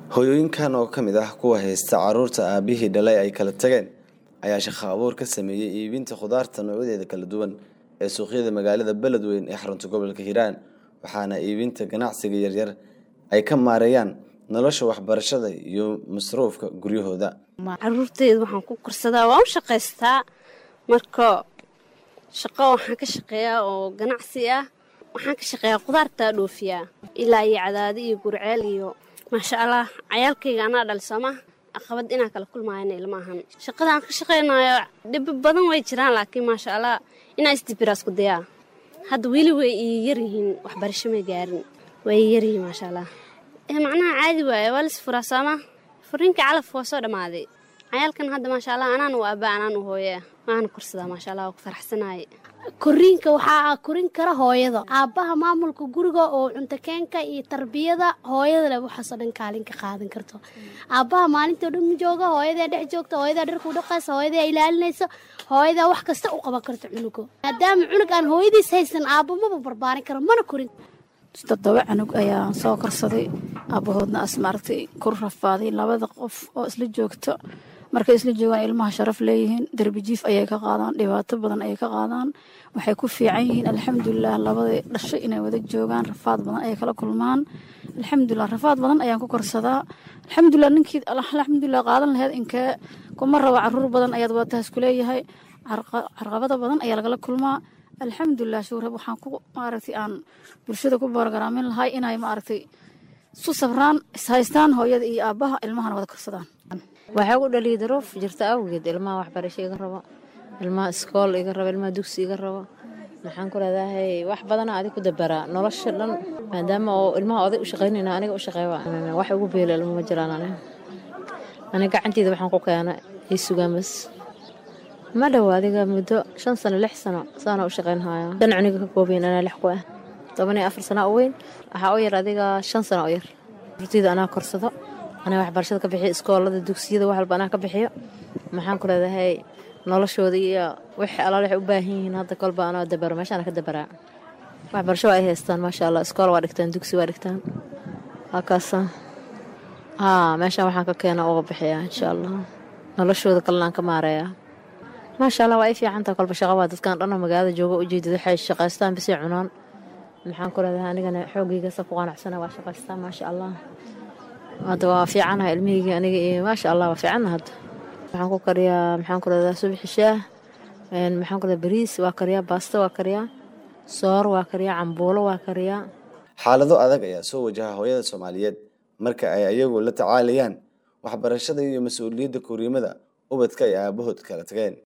hooyooyinkan oo ka mid ah kuwa haysta caruurta aabihii dhalay ay kala tageen ayaa shaqo abuur ka sameeyey iibinta khudaarta noocyadeeda kala duwan ee suuqyada magaalada beledweyn ee xarunta gobolka hiiraan waxaana iibinta ganacsiga yaryar ay ka maareeyaan nolosha waxbarashada iyo masruufka guryahooda caruurteyda waxaan ku korsadaa waan u shaqaystaa marka shaqo waxaan ka shaqeeyaa oo ganacsi ah waxaan ka shaqeeyaa khudaartaa dhoofiyaa ilaa iyo cadaadi iyo gurceel iyo maasha allah cayaalkayga anaa dhalisooma aqabad inaan kala kulmaayana ilmaahan shaqada aan ka shaqaynayo dhibi badan way jiraan laakiin maasha allah inaa isdibiraasku dayaa hadda weli way ii yaryihiin waxbarasho may gaarin way ii yaryihiin maasha allah macnaha caadi waaye waa lis furaa sooma furiinka calaf waa soo dhammaaday cayaalkan hadda maasha allah anaan u aabaa anaan u hooya waana korsadaa maasha allah waa ku faraxsanaye koriinka waxaa korin kara hooyada aabbaha maamulka guriga oo cuntakeenka iyo tarbiyada hooyada leh waxaasoo dhan kaalin ka qaadan karto aabbaha maalintao dhan ma jooga hooyadaa dhex joogta hooyadaa dharkuu dhaqaysa hooyadaa ilaalinaysa hooyadaa wax kasta u qaban karto cunuga maadaama cunug aan hooyadiis haysan aabba maba barbaarin karo mana korin toddoba canug ayaan soo korsaday aabbahoodna as maaragtay ku rafaaday labada qof oo isla joogto markay isla joogaan ilmaha sharaf leeyihiin darbijiif ayay ka qaadaan dhibaato badan ayay ka qaadaan waxay ku fiican yihiin alxamdulilah labadii dhashay inay wada joogaan rafaad badan ayay kala kulmaan alxamdulilah rafaad badan ayaan ku korsadaa alxamdulilah ninkii alxamdulilah qaadan laheyd inkee kuma rabo caruur badan ayaad wadataas ku leeyahay carqabada badan ayaa lagala kulmaa alxamdulilah shuurab waxaan ku maaragtay aan bulshada ku boorgaraamin lahay inay maaragtay isu sabraan ishaystaan hooyada iyo aabbaha ilmahana wada korsadaan waxaa u dhaliyay daruuf jirta awgeed ilmaha waxbarasho iga rabo ilmaha iskool iga rabo ilmaha dugsi iga rabo maxaan ku leedahay wax badana adig ku dabaraa nolosha dhan maadaama oo ilmaha oday u shaqaynayna aniga u shaqeeya wax ugu beela ilma ma jiraan ani aniga gacanteyda waxaan ku keena ii sugaan bas ma dhow adiga muddo shan sano lix sano saana u shaqaynhaya shan cuniga ka koobayn anaa lix ku ah toban iyo afar sana u weyn waxaa u yar adiga shan sano u yar urteyda anaa korsado anaa waxbarashada ka bixiyo iskoolada dugsiyada wax walba anaa ka bixiyo maxaan ku leedahay noloshooda iyo wixii alaal waxay u baahan yihiin hadda kolba anoo dabaro meeshaana ka dabaraa waxbarasho waa ay haystaan maasha allah iskool waa dhigtaan dugsi waa dhigtaan waa kaasa haa meeshaan waxaan ka keena uga bixiyaa insha allah noloshooda kalena aan ka maareeyaa maasha allah waa ay fiicantaa kolba shaqa waa dadkan dhanna magaalada jooga ujeedad waxay shaqaystaan bisay cunaan maxaan ku leedahay anigana xoogaygaasa ku qanacsana waa shaqaystaan maasha allah hadda waa fiicanaha ilmihaygi aniga iyo maasha allah waa fiicanna hadda waxaan ku kariyaa maxaan ku leedahay subaxi shaah maxaan ku leedahay bariis waa kariyaa baasta waa kariyaa soor waa kariyaa cambuulo waa kariyaa xaalado adag ayaa soo wajaha hooyada soomaaliyeed marka ay ayagu la tacaalayaan waxbarashada iyo mas-uuliyadda koriimada ubadka ay aabahood kala tageen